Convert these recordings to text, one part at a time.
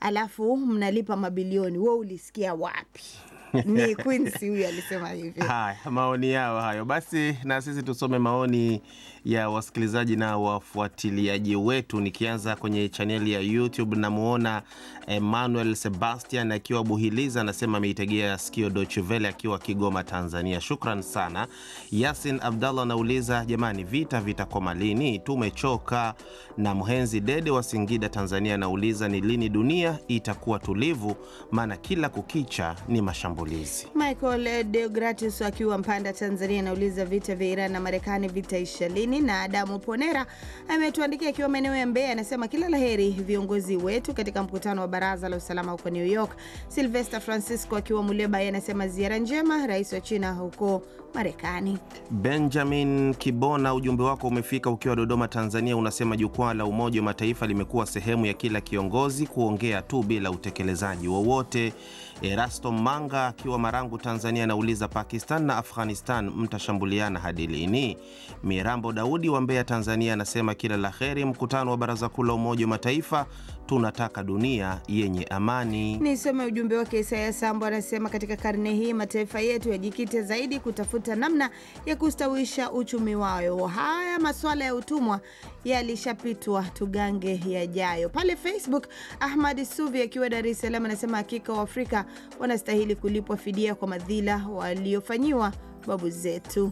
alafu mnalipa mabilioni, we ulisikia wapi? Ni Quincy huyu alisema hivyo. Haya, maoni yao hayo. Basi na sisi tusome maoni ya wasikilizaji na wafuatiliaji wetu, nikianza kwenye chaneli ya YouTube. Namuona Emmanuel Sebastian akiwa Buhiliza, anasema ameitegea sikio Deutsche Welle akiwa Kigoma, Tanzania. Shukran sana. Yasin Abdallah anauliza jamani, vita vitakoma lini? Tumechoka. Na Mhenzi Dede wa Singida, Tanzania, anauliza ni lini dunia itakuwa tulivu, maana kila kukicha ni mashambulizi. Michael Deogratis akiwa Mpanda, Tanzania, anauliza vita vya Iran na Marekani vitaisha lini? Na Adamu Ponera ametuandikia akiwa maeneo ya Mbeya, anasema kila laheri viongozi wetu katika mkutano wa Baraza la Usalama huko New York. Silvester Francisco akiwa Muleba, yeye anasema ziara njema rais wa China huko Marekani. Benjamin Kibona, ujumbe wako umefika ukiwa Dodoma, Tanzania. Unasema jukwaa la Umoja wa Mataifa limekuwa sehemu ya kila kiongozi kuongea tu bila utekelezaji wowote. Erasto Manga akiwa Marangu, Tanzania, anauliza Pakistan na Afghanistan mtashambuliana hadi lini? Mirambo Daudi wa Mbeya, Tanzania, anasema kila la heri mkutano wa Baraza Kuu la Umoja wa Mataifa, tunataka dunia yenye amani. Nisome ujumbe wake. Isaya Sambo anasema katika karne hii mataifa yetu yajikite zaidi kutafuta namna ya kustawisha uchumi wao. Haya masuala ya utumwa yalishapitwa, tugange yajayo. Pale Facebook, Ahmad Suvi akiwa Dar es Salaam anasema hakika Waafrika wanastahili kulipwa fidia kwa madhila waliofanyiwa babu zetu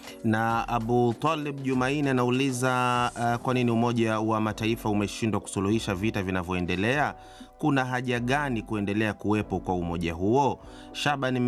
na Abu Talib Jumaini anauliza uh, kwa nini Umoja wa Mataifa umeshindwa kusuluhisha vita vinavyoendelea? Kuna haja gani kuendelea kuwepo kwa umoja huo? Shaban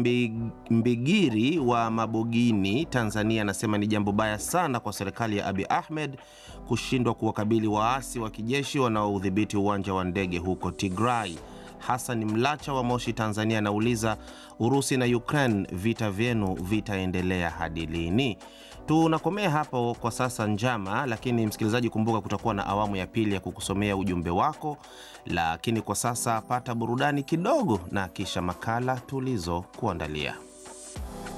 Mbigiri wa Mabogini, Tanzania, anasema ni jambo baya sana kwa serikali ya Abi Ahmed kushindwa kuwakabili waasi wa kijeshi wanaoudhibiti uwanja wa ndege huko Tigray. Hassan Mlacha wa Moshi, Tanzania, anauliza Urusi na Ukraine, vita vyenu vitaendelea hadi lini? Tunakomea hapo kwa sasa njama, lakini msikilizaji, kumbuka kutakuwa na awamu ya pili ya kukusomea ujumbe wako, lakini kwa sasa pata burudani kidogo na kisha makala tulizokuandalia.